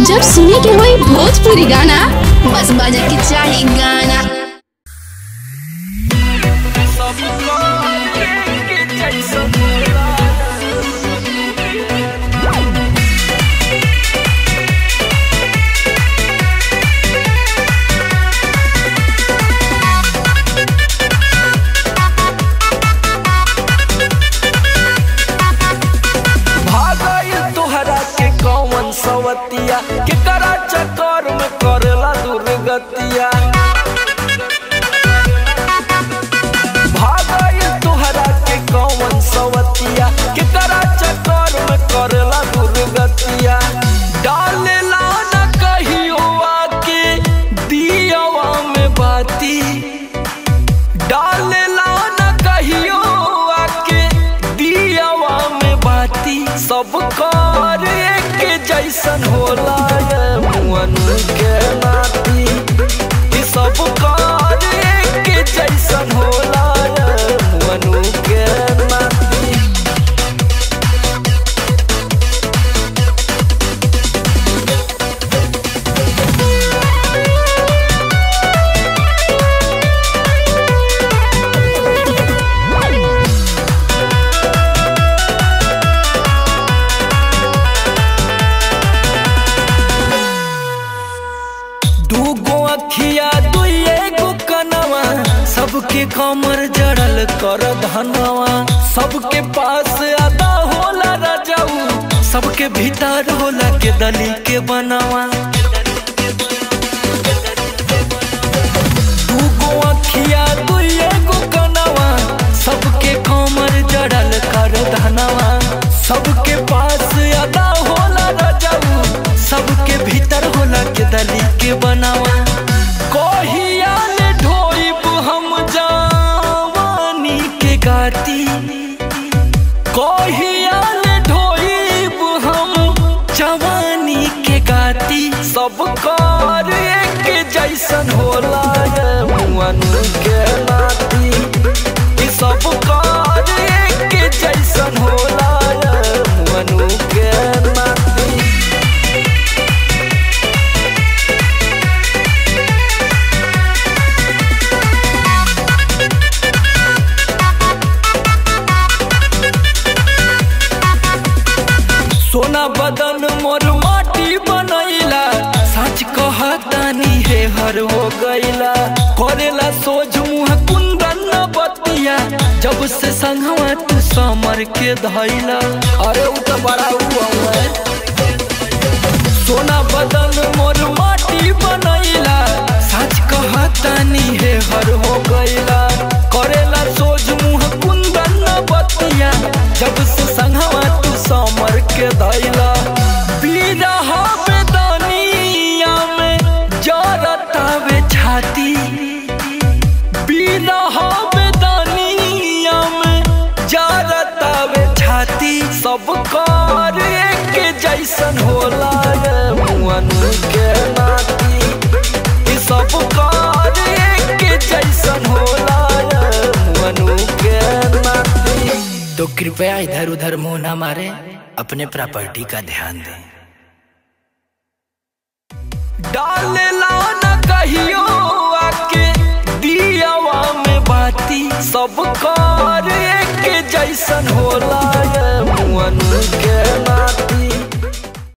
जब सुने के होई भोजपुरी गाना बस बजे के चाही गाना भागल तोहरा के कौन सवतिया के करा चक्कर में करेला दुर्गतिया भागल तोहरा के कौन सवतिया के करा चक्कर में करेला दुर्गतिया डालेला न कहियो आके दियावा में बाती डालेला न कहियो आके दियावा में बाती सब कार एक जैसन होला ये मुअन के नाती ई सब कार एक जैसन होला ये मुअन के नाती दूगो अखिया दुइए गो कनवा सबके कमर जड़ल कर धनवा सबके पास अदा होला रजाऊ सबके भीतर होला के दली के बनवा दूगो अखिया दुइए गो कनवा सबके कमर जड़ल कर धनवा सबके पास अदा होला रजाऊ सबके भीतर होला के दली के बनावा कहिया ले ढोइब हम जवानी के गाती कहिया ले ढोइब हम जवानी के गाती सब कार एक जैसन होला ये मुअन के नाती ई सब कार एक जैसन होला ये मुअन के नाती सोना बदन मोर माटी बनैला सच कहतानी हे हर हो गईला करेला सोझ मुँह कुंदन न बतिया जब से संगवा तू समर के धैला अरे उ तो बड़ा हुआ है सोना बदन मोर माटी बनैला सच कहतानी हे हर हो गईला करेला सोझ मुँह कुंदन न बतिया जब से संगवा तू समर के धैला बिरहा बेदनिया में जरतावे छाती बिरहा बेदनिया में जरतावे छाती सब कार एक जैसन होला ये मुअन के नाती ई सब कार एक जैसन होला ये मुअन के नाती तो कृपया इधर उधर मुंह ना मारे अपने प्रॉपर्टी का ध्यान दें डालेला न कहियो आके दियावा में बाती सब कार एक जैसन होला ये मुअन के नाती